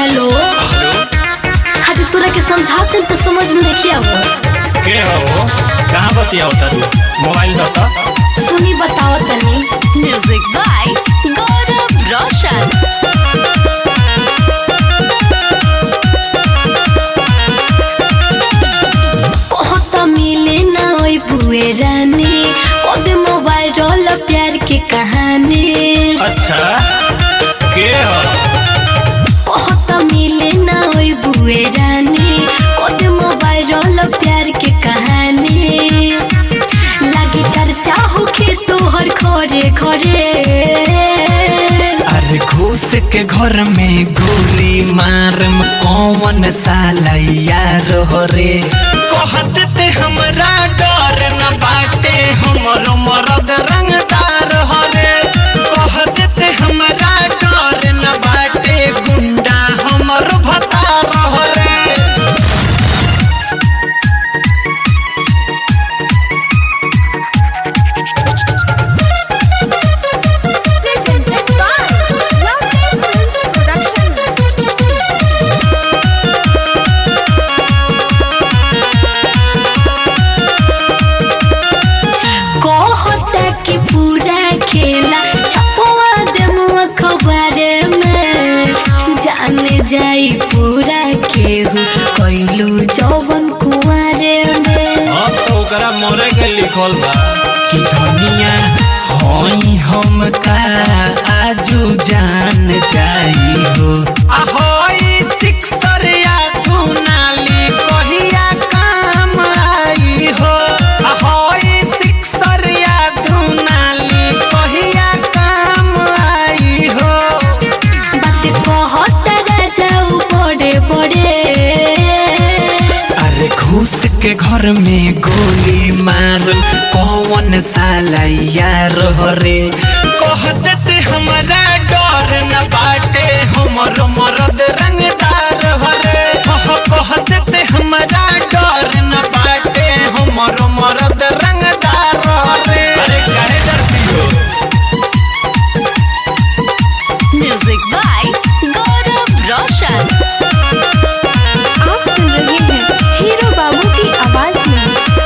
hello अरे तोरा के समझाते तो समझ में देखिए अब के हो कहाँ बतिया होता तू मोबाइल दो तो सुनी बताओ तनी म्यूजिक बाय गौरव रोशन बहुत मिले ना ओई बुए रानी ओदे मोबाइल रोल प्यार के कहानी अच्छा के हो बहुत मिले ना ओई बुए रानी ओदे मोबाइल रोल प्यार के कहानी लागी चर्चा होके तोहर घरे घरे अरे घूस के घर में गोली मारम कौन साला यार हो रे कहत ते हमरा डर न बाटे हमर मरद रंगदार हो रे कहत ते हमरा डर न बाटे गुंडा हमर भतार हो रे कहता कि पूरा खेला छपवा दे मुआ खबारे में जाने जाई पूरा केहू कैलू जौवन कुआरे में अब तो ओकरा मोरे के लिखल बा कि धनिया होई हम का आजू जान जाई हो ahoy सिक्सर या दुनाली कहिया काम आई हो ahoy सिक्सर या दुनाली कहिया काम आई हो बात कहता राजाऊ बड़े बड़े अरे घूस के घर में गोली मार कौन साला यार हो रे कह देते हमारा डर न बाटे हमर मरद रंगदार हो रे कह कह देते हमारा डर न बाटे हमर मरद रंगदार हो रे अरे काहे डरती हो म्यूजिक बाय गौरव रोशन आप सुन रहे हैं हीरो बाबू की आवाज में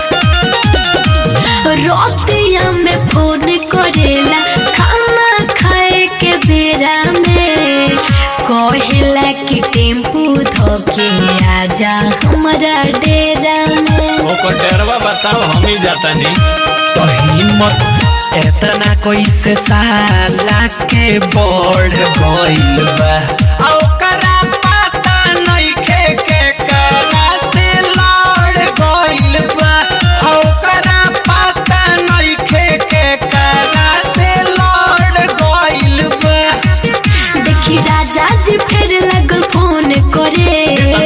रोतिया में फोन करेला खाना खाए के बेरा में कहेला कि टेम्पू धोके आजा हमारा डेरा में ओकर डरवा बताओ हम ही जाता नहीं तो हिम्मत एतना कैसे साला के बढ़ गइल बा आ ओकरा पता नइखे के कला से लड़ गइल बा आ ओकरा पता नइखे के कला से लड़ गइल बा देखी राजा जी फिर लगल फोन करे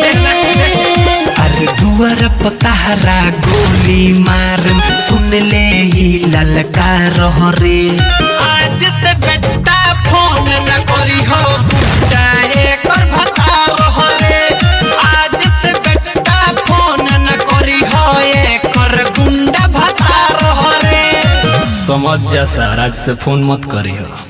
अरे दुआर पताहरा गोली मार सुन ले ही ललकार रे आज से बेटा फोन न करी हो गुंडा एकर भतार हो रे आज से बेटा फोन न करी हो एकर गुंडा भतार हो रे समझ जा सर आज से फोन मत करियो